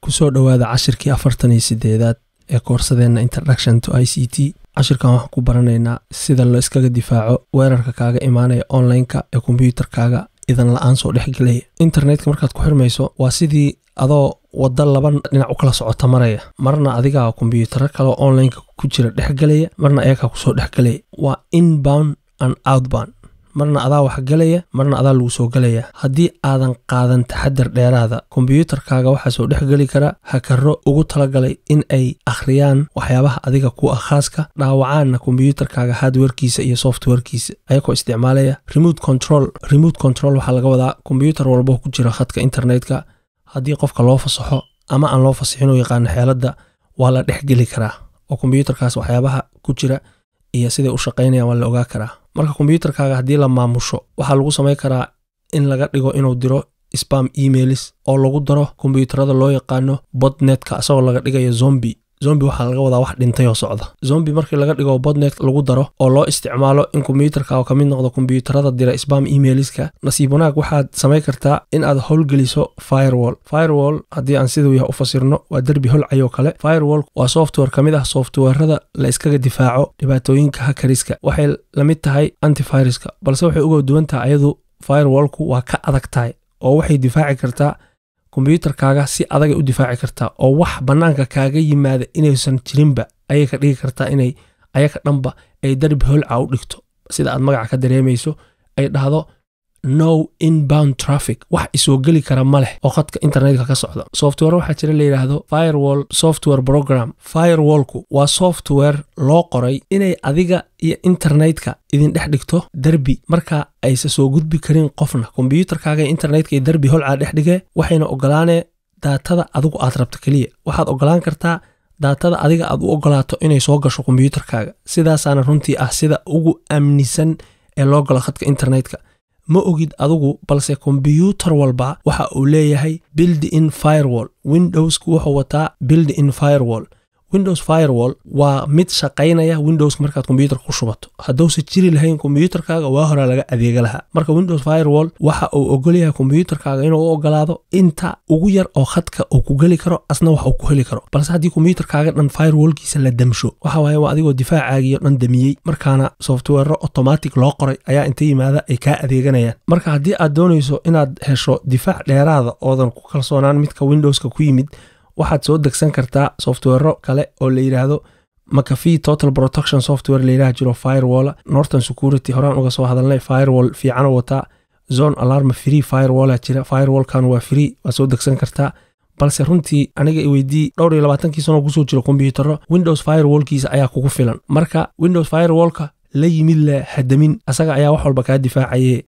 kusoo dhowaada cashirkii afartan iyo sideedaad ee koorsadeenna introduction to i c t cashirkan waxaan ku baranaynaa sida la iskaga difaaco weerarka kaaga imaanaya online-ka ee kombyuutarkaaga idan la-aan soo dhexgelaya internetka markaad ku xirmayso waa sidii adoo wadda laba dhinac u kala socota maraya marna adigaa kombyuutaro kaleo online-ka ku jira dhexgelaya marna ayagaa kusoo dhexgelaya waa inbound and outbound marna adaa wax gelaya marna adaa lagu soo gelaya haddii aadan qaadan taxadar dheeraada kombyuutarkaaga waxaa soo dhexgeli kara hakaro ugu talagalay in ay akhriyaan waxyaabaha adiga ku ah khaaska dhaawacaanna kombyuutarkaaga hardwarekiisa iyo softwarekiisa ayagoo isticmaalaya remote control remote control waxaa laga wadaa kombyuutar walbo ku jira khadka internetka haddii qofka loo fasaxo ama aan loo fasixin u yaqaano xeeladda waa la dhexgeli karaa oo kombyuutarkaas waxyaabaha ku jira iyo siday u shaqaynayaan waa la ogaa karaa marka kombyuutarkaaga haddii la maamusho waxaa lagu samayn karaa in laga dhigo inuu diro spam emailis oo lagu daro kombyuutarada loo yaqaano bodnetka isagoo laga dhigayo zombi zombi waxaa laga wadaa wax dhintay oo socda zombi markii laga dhigo bodnet lagu daro oo loo isticmaalo in kombyuutarkaaga ka mid noqdo kombyuutarada dira spam emailiska nasiib wanaag waxaad samayn kartaa in aad howlgeliso firewall firewall haddii aan siduu yahay u fasirno waa derbi holcayoo kale firewall waa software ka mid ah softwarada la iskaga difaaco dhibaatooyinka hakariska waxay la mid tahay antiviruska balse waxay uga duwan tahay ayadu firewallku waa ka adag tahay oo waxay difaaci kartaa kombyuutarkaaga si adagay u difaaci kartaa oo wax bannaanka kaaga yimaada inaysan jirinba ayay ka dhigi kartaa inay ayaga dhanba ay darbi holca u dhigto sida aad magaca ka dareemayso ay dhahdo no inbound traffic wax isoo geli kara ma leh oo khadka internetka ka socda software waxaa jira la yidhaahdo firewall software program firewallku waa software loo qoray inay adiga iyo internetka idin dhex dhigto derbi marka aysa soo gudbi karin qofna kombyuutarkaaga iyo internetka iyo derbi holcaa dhex dhigee waxayna ogolaanee daatada adigu aad rabto keliya waxaad ogolaan kartaa daatada adiga aad u ogolaato inay soo gasho kombyuutarkaaga sidaasaana runtii ah sida ugu amnisan ee loo galo khadka internetka ma ogid adigu balse kombyuutar walba waxa uu leeyahay bild in firewall windowsku wuxuu wataa bild in firewall windows firewall waa mid shaqaynaya windowska markaad kombyuutarka ku shubato hadduusa jiri lahayn kombyuutarkaaga waa horaa laga adeega lahaa marka windows firewall waxa uu ogolyahay kombyuutarkaaga inuu u ogolaado inta ugu yar oo khadka uu ku geli karo asna wax uu ku heli karo balse haddii kombyuutarkaaga dhan firewallkiisa la damsho waxa waaye waa adigoo difaacaagiyo dhan damiyey markaana software automatic loo qoray ayaa inta yimaada ay kaa adeeganayaan marka haddii aad doonayso inaad hesho difaac dheeraada oodan ku kalsoonaan midka windowska ku yimid waxaad soo degsan kartaa softwero kale oo la yidhaahdo makafi total protection software layidhaha jiro firewall norton security horaan uga soo hadalnay firewall fiicano wataa zone alarm free firewalla jira firewallkan waa free waad soo degsan kartaa balse runtii aniga i weydii dhowr iyo labaatankii sanoo kusoo jiro kombyutaro windows firewallkiisa ayaa kugu filan marka windows firewallka la yimid le hadamin asaga ayaa wax walba kaa difaacaye